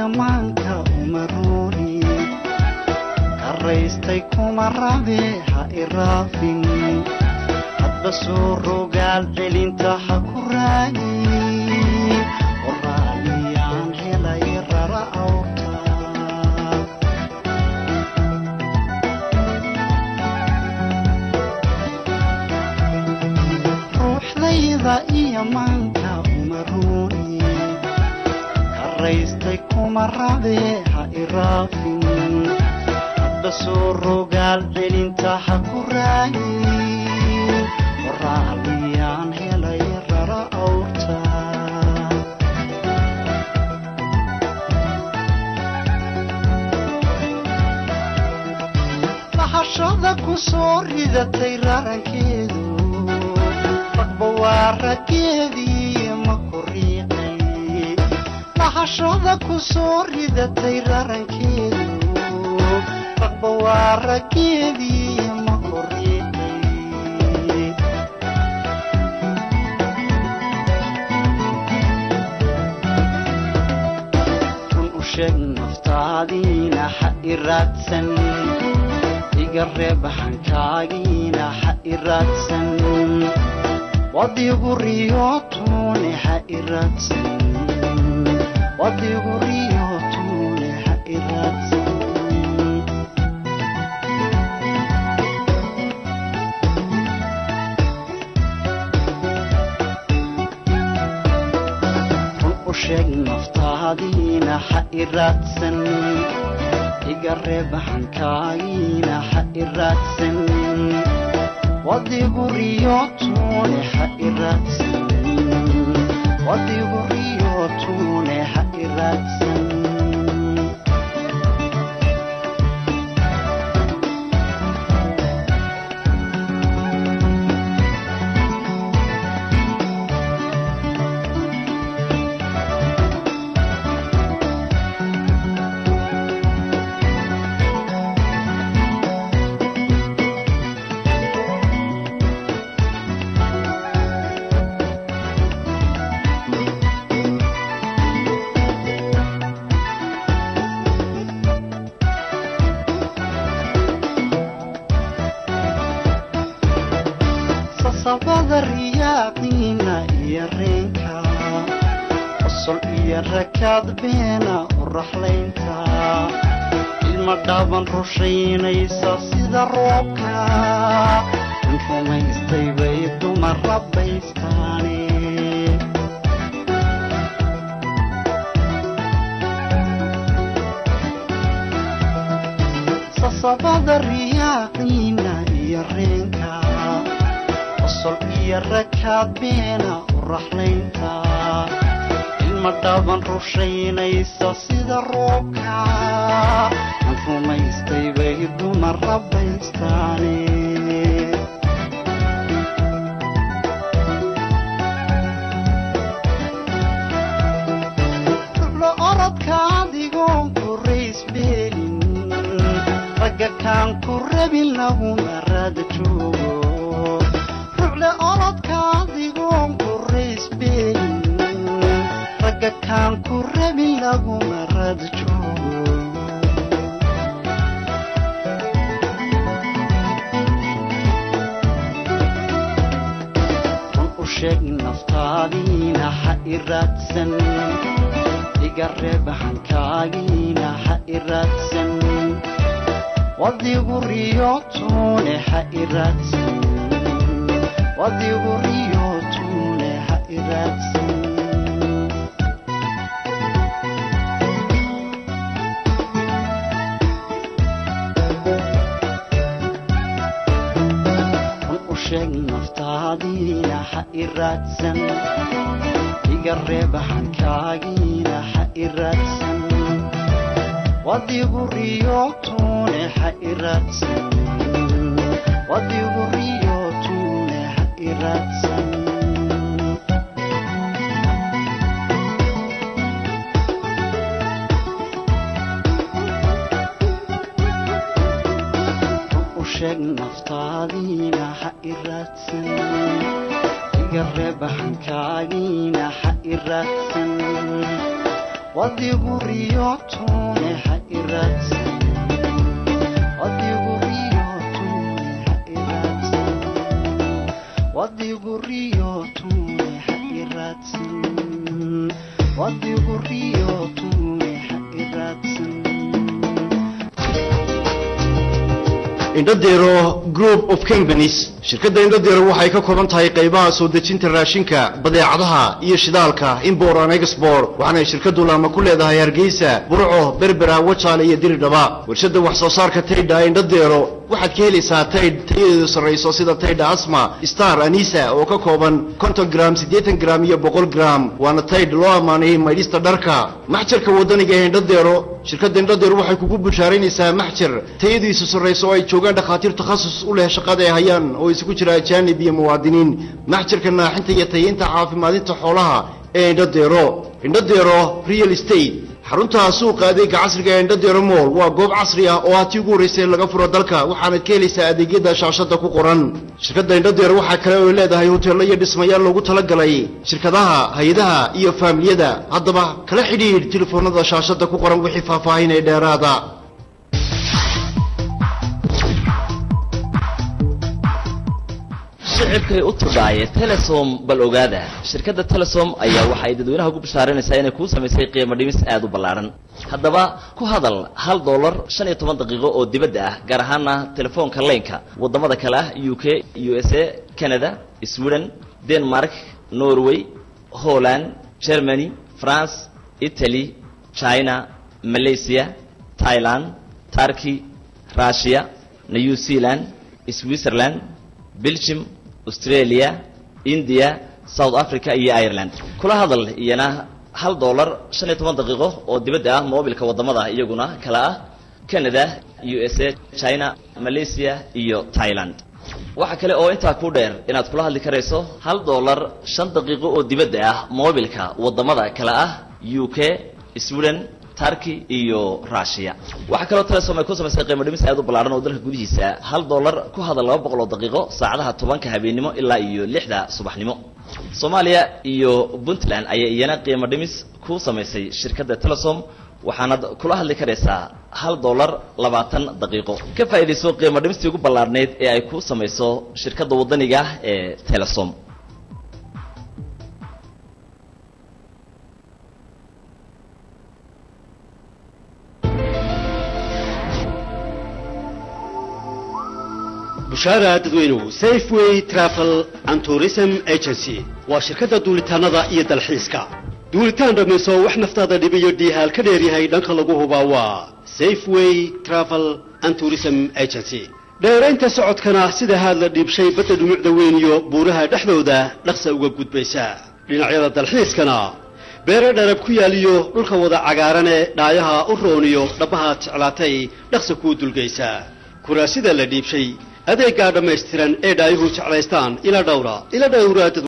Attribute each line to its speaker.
Speaker 1: iyo maanka uma rooni karaystay kuma rabe ha iraafin hadba soo rogaal celinta ha ku raagin qoraaliyaan helay rara awrta ruuxdayda iyo maanka uma rooni karaystay kuma rabe ha iraafin hadba soo rogaal celinta ha ku raagin qoraaliyaan helay rara awrta lahashada ku soo ridatay rarankeedu ragba waa raggeedii ma ku riiqay lahashada ku soo ridatay rarankeedu ragba waa raggeedii ma ku riiqay run u sheeg naftaadiina ha i raadsan iga reeb hankaagiina ha i raadsan wadigu riyootune ha i raadsan wadigu riyootune ha i raadsan run u sheeg naftaadiina ha i raadsan iga reeb hankaagiina ha i raadsan wadigu riyootune ha i raadsan wadigu riyootune ha i raadsan sasabada riyaaqiina iyo reenka qosol iyo rakaad beena u raxlaynta ilma dhaaban rushaynaysa sida roobka in rumaystay bay dumar rabbaystaane sasabada riyaaqiina iyo reenka qosol iyo rakaad beena u raxlaynta ilma dhaaban rushaynaysa sida roobka aan rumaystay bay dumar rabbaystaane rublo orodka adigoon ku raysbeelin ragga kaan ku rabin laguma raada joogo rucle orodka adigoon ku raysbeelin ragga kaan ku rabin laguma raada joogo run u sheeg naftaadiina ha i raadsan iga reeb hankaagiina ha i raadsan wadigu riyootune ha i raadsan wadigu riyootune ha i raadsan run u sheeg naftaadiina ha i raadsan iga reeb hankaagiina ha i raadsan wadigu riyootune ha i raadsan wadigu riyootune ha i raadsan u sheeg naftaadiina ha i raadsan iga reeb hankaagiina ha i raadsan wadigu riyootune ha iraadsan wadigu riyootune ha iraadsan wadigu riyootune ha iraadsan wadigu riyootune ha iraadsan
Speaker 2: indhadeero group of companies shirkadda indhadeero waxay ka kooban tahay qaybaha soo dejinta raashinka badeecadaha iyo shidaalka import and export waxaanay shirkaddu laama ku leedahay hargeysa burco berbera wajaale iyo diridhaba warshadda wax soo saarka taydha indhadeero waxaad ka helaysaa taydh tayadeedu sarrayso sida taydha asma star anisa oo ka kooban konton gram siddeetan gram iyo boqol gram waana taydh loo ammaanayay maydhista dharka maxjarka waddaniga ee indhadeero shirkadda indhadeero waxay kugu bushaaraynaysaa maxjar tayadiisu sarrayso oo ay joogaan dhakhaatiir takhasus u leh shaqada ay hayaan oo isugu jira ajaanib iyo muwaadiniin maxjarka naaxinta iyo tayaynta caafimaadinta xoolaha ee indhadeero indhadeero real estate xarunta suuqa adeega casriga ee indhadeero mool waa goob casri ah oo hatii ugu horraysay laga furo dalka waxaanad ka helaysaa adeegyada shaashada ku qoran shirkadda indhadeero waxaa kale oo leedahay hoteello iyo dhismayaal loogu talagalay shirkadaha hay-adaha iyo faamiliyada haddaba kala xidhiidh telefoonada shaashada ku qoran wixii faahfaahin ee dheeraada
Speaker 3: shicibkay u tudhaaye telesom bal ogaada shirkadda telesom ayaa waxa ay dadweynaha ugu bishaaranaysaa inay kuu samaysay qiimo dhimis aad u ballaaran haddaba ku hadal hal dollar shan iyo toban daqiiqo oo dibadda ah gaar ahaana telefoonka leynka waddamada kale ah u k u s a canada sweden denmark norway holland germany france italy china malaysia thailand turkey russia new zealand switzerland belgium australia india south africa iyo ireland kula hadal iyana hal dollar shan iyo toban daqiiqo oo dibadda ah moobilka waddamada iyaguna kala ah canada u s a china malaysia iyo thailand waxaa kale oo intaa ku dheer inaad kula hadli karayso hal dollar shan daqiiqo oo dibadda ah moobilka waddamada kale ah u k sweden turkey iyo russia waxaa kaloo telesom ay ku samaysay qiimo dhimis aad u ballaaran oo dalka gudihiisa hal dollar ku hadal laba boqol oo daqiiqo saacadaha tobanka habeennimo ilaa iyo lixda subaxnimo soomaaliya iyo puntland ayaa iyana qiimo dhimis ku samaysay shirkadda telesom waxaanad kula hadli karaysaa hal dollar labaatan daqiiqo ka faa'iidayso qiimo dhimistii ugu ballaarneyd ee ay ku samayso shirkadda waddaniga ah ee telesom
Speaker 4: bushaara dadweynuhu safeway travel and tourism agency waa shirkadda duulitaannada iyo dalxiiska duulitaan dhammayso wax naftaada dhibiyo dhiihaal ka dheeryahay dhanka lagu hubaa waa safeway travel and tourism agency dheeraynta socodkana sida haad la dhiibshay badda dhumucda weyn iyo buuraha dhexdooda dhaqsa uga gudbaysa dhinacyada dalxiiskana beere dharab ku yaaliyo dhulka wada cagaarane dhaayaha u rooniyo dhabbahaad jeclaatay dhaqsa kuu dulgaysa kuraasida la dhiibshay adeeggaa dhammaystiran ee dhaayuhu jeclaystaan ila dhowra ila dhowra